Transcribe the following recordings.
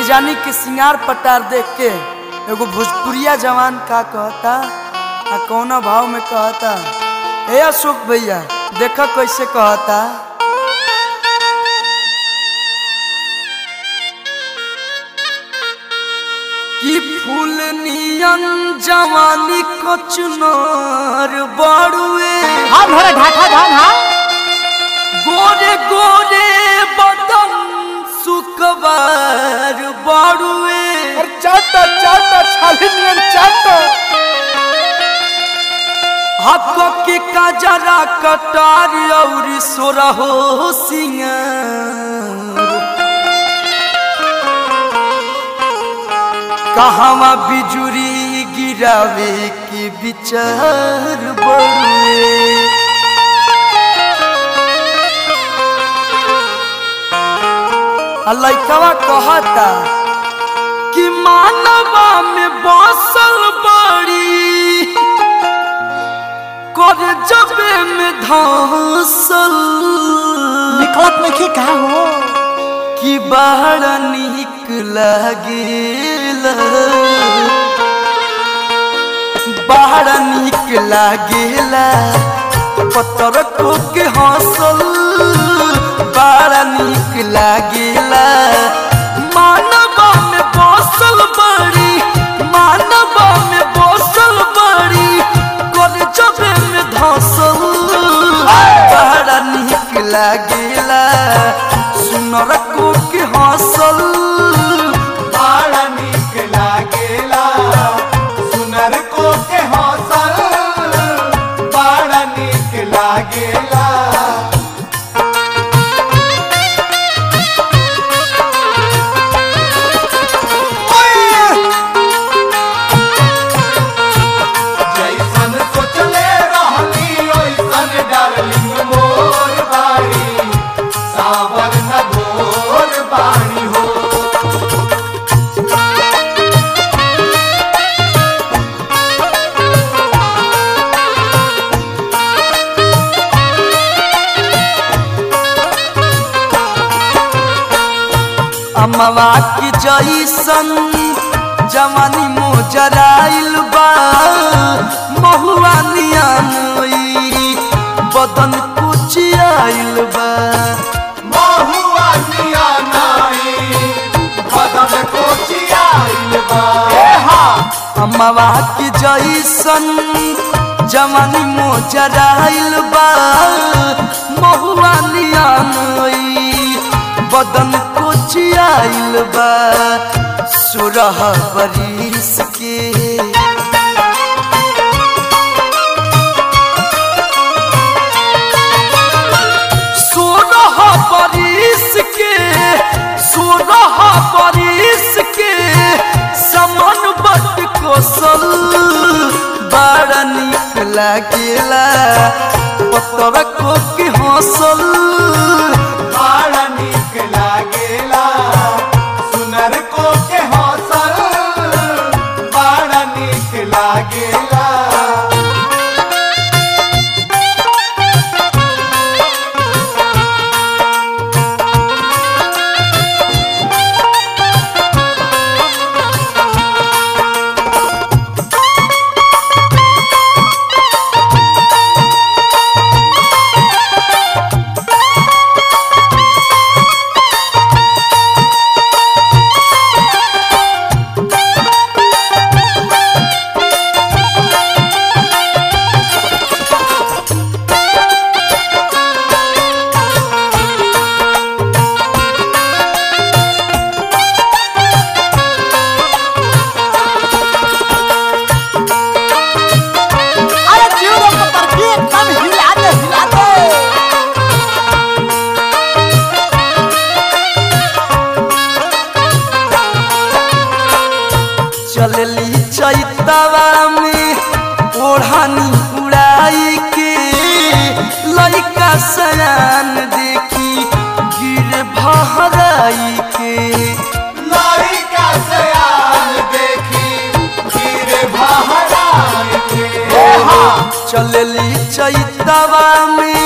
जानी के सिंगार पटार देख के एगो भोजपुरिया जवान का कहता आ कौना भाव में कहता ए अशोक भैया देखा कैसे कहता कि फूल नियन जवानी को चुनार बड़ुए हाँ भोरे ढाठा धान हाँ गोरे गोरे बदन सुकबार बड़ुए और चाटा चाटा छाली नियन चाटा हक के काजरा कटार और सोरहो सिंगार कहवा बिजुरी गिरावे के विचार बड़ुए आ लइकवा कहता कि मानवा में बसल बड़ी कर जबे में धसल निकलत में की का हो कि बाहर निक लागेला बाहर निक लागेला पत्थर को के हंसल बड़ा निक लागेला मानवा में बसल बड़ी मानवा में बसल बड़ी कर जबे में धसल बड़ा निक लागेला सुनर को के हंसल बड़ा नीक लागेला सुनर को के हौसल बड़ा नीक लागेला जैसन सोचले रहली ओइसन डार्लिंग मोर बाड़ी सावर न भोर बाणी हो अमवा की जैसन जवानी मोजराइल बा महुआ नियन बदन कुचियाइल बा महुआ निया नाई बदन को चियाइल बा अमवा की जैसन जवानी मोजराइल बा महुआ नियन बदन कुचियाइल बा सुरह बरिस के सोलह बरिस के सोलह बरिस के समन बट कोसल बड़ा निक लागेला पत्थर को के हंसल बड़ा नीक लागेला सुनर को के हौसल बड़ा नीक लागेला अरे जीव रे पत्थर की एकदम हिला दे हिला दे चलली चैतवा में ओढ़ानी उड़ाई के लइका सयान देखी गिर भहराई के लड़का सयाल देखी गिरे बहराई के चलली चैतवा में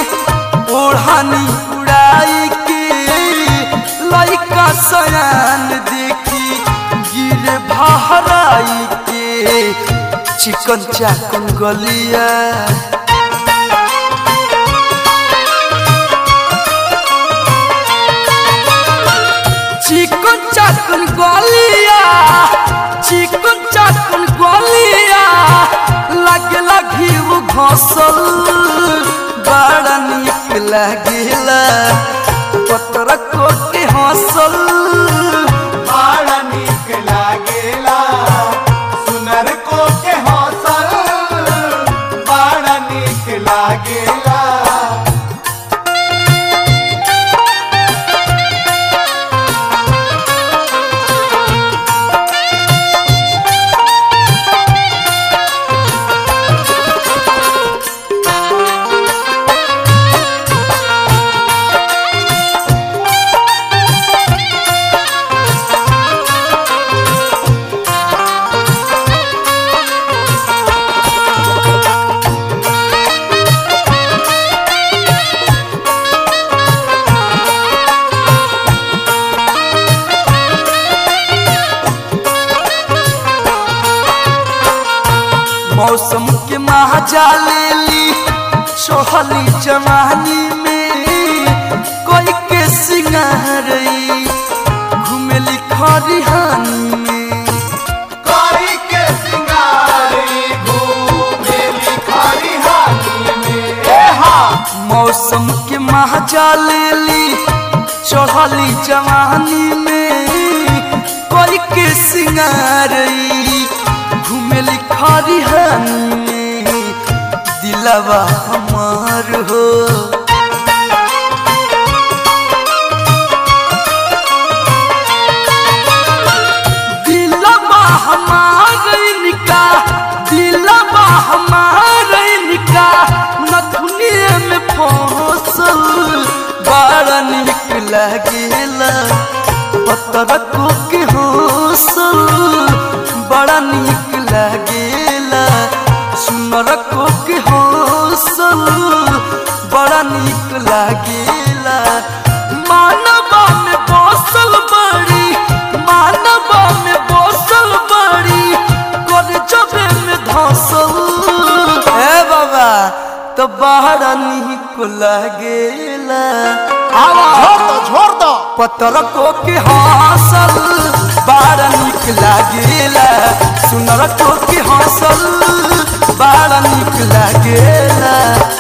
ओढ़ानी उड़ाई के लइका सयान देखी हहराई के चिकन चाकन गलिया चिकन चाकन गलिया चिकन चाकन गलिया लागला घीव घसल बड़ा निक लागेला पतर कोटे हंसल बड़ा नीक लागेला सुनर को के हौसल बड़ा नीक लागेला मौसम के महाजा लेली सोहली जवानी में कोई के सिंगारई घुमेली खरिहानी में कोई के सिंगारी घूमेली खरिहानी में ए हा मौसम के महाजा लेली चढ़ली जवानी में कोई के सिंगारई घुमेली खरिहानी में दिलवा हमार हो दिलवा हमार इनका दिलवा हमार इनका नथुनिए में फसल बड़ा निक लागेला पतर को के हौसल बड़ा निक लागेला सुनर को के हौसल बड़ा निक लागेला मानवा में बसल बड़ी मानवा में बसल बड़ी कर जबे में धसल ए बाबा तो बड़ा निक लागेला झोर दो झोर दो पतर को के हौसल बड़ा निक लागेला सुनर को के हौसल बड़ा निक लागेला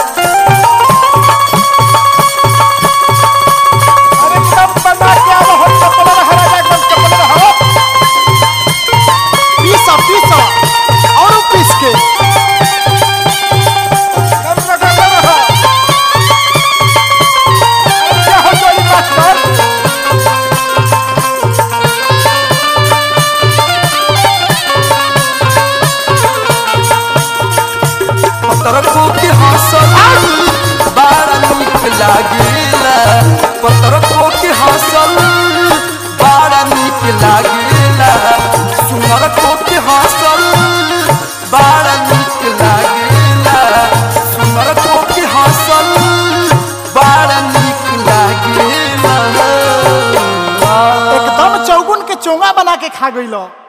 अरे कब बना के आओ हो चप्पल रहा राजा एकदम चप्पल रहा पीसा पीसा और पीस के कब लगा रहा अरे क्या हो गई मास्टर पतर को के हौसल बड़ा निक लागेला पतर को के हौसल बड़ा निक लागेला सुनर को के हौसल बड़ा निक लागेला सुनर को के हौसल बड़ा निक लागेला एकदम चौगुन के चोंगा बना के खा गई लो